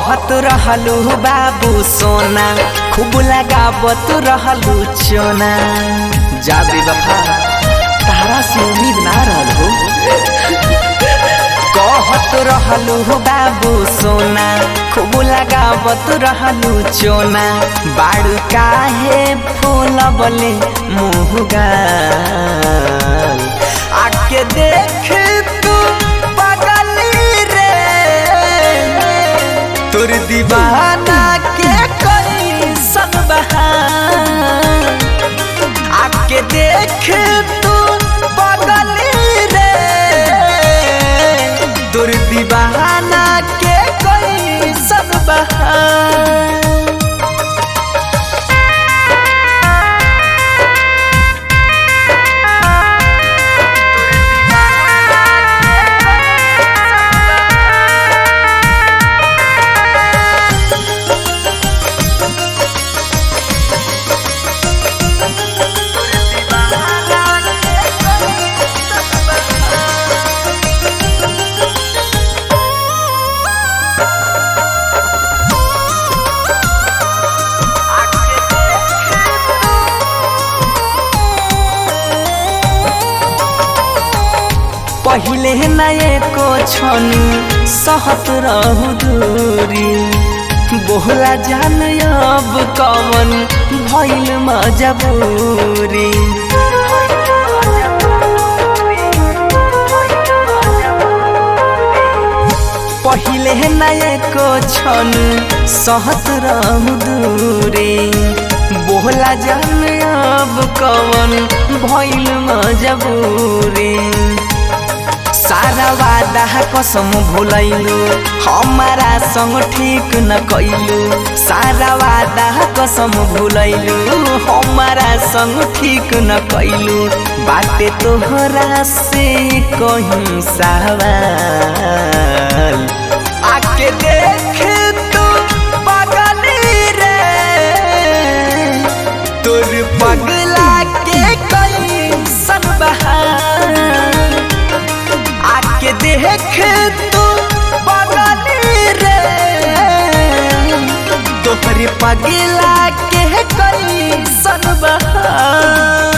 कहत रहलू बाबू सोना खूब लगावत रहलू चोना जा बेवफा तारा से उम्मीद ना रहल हो कहत रहलू बाबू सोना खूब लगावत रहलू चोना बाड़ू काहे फूल बले मुहगा आके देख तू पगली रे तोर दीवाना के कोई सन बहार आके देख तू पगली रे तोर दीवाना के कोई सन बहार पहिले नए को छनु सहत रहु दूरी बोहला जान अब कवन भइल मजबूरी पहिले नए को छनु सहत रहु दूरी बोहला जान अब कवन भइल मजबूरी सारा वादा कसम भुलैलु हमारा संग ठीक न कैलु सारा वादा कसम भुलैलु हमारा संग ठीक न कैलु बाटे तोहरा से कहीं सवाल आके देख तू पगली रे तोर पगला के कहीं सन बहार आके देख तू पगली रे तोहरे पगला के कई सन बहार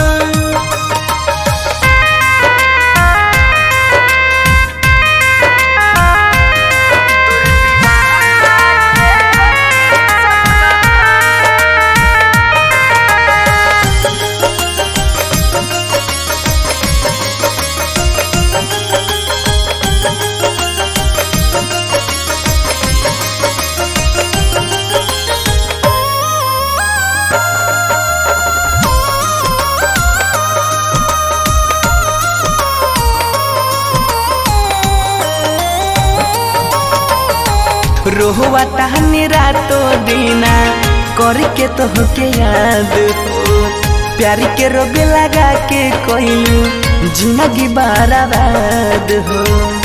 रोहुआ तहनी रातो दीना करके तोहके याद हो प्यार के रोग लगा के कोइलू जिंदगी बर्बाद हो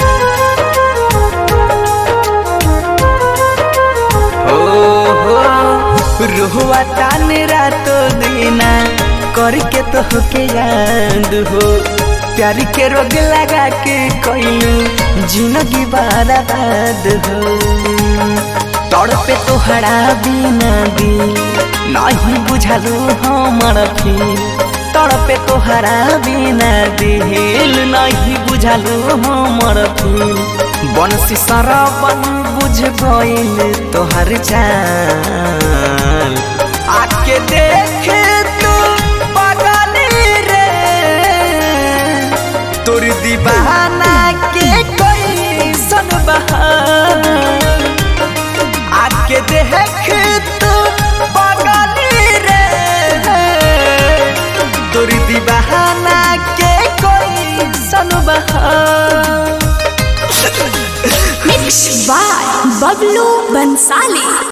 हो हो रोहुआ तान रातो दीना करके तोहके याद हो प्यार के रोग लगा के कोइलू जिंदगी बर्बाद हो तड़पे तोहरा बिना दिल नहीं बुझलू हमर फील तड़पे तोहरा बिना दिल नहीं बुझलू हमर फील बंसी सरबन बुझ गइल तोहर चाल आके देख तू पगली रे तोर दीवाना के कोई सन बहार आके देख तू पगली रे तोर दीवाना के कोई सन बहार मिक्स बाय बबलू बंसाली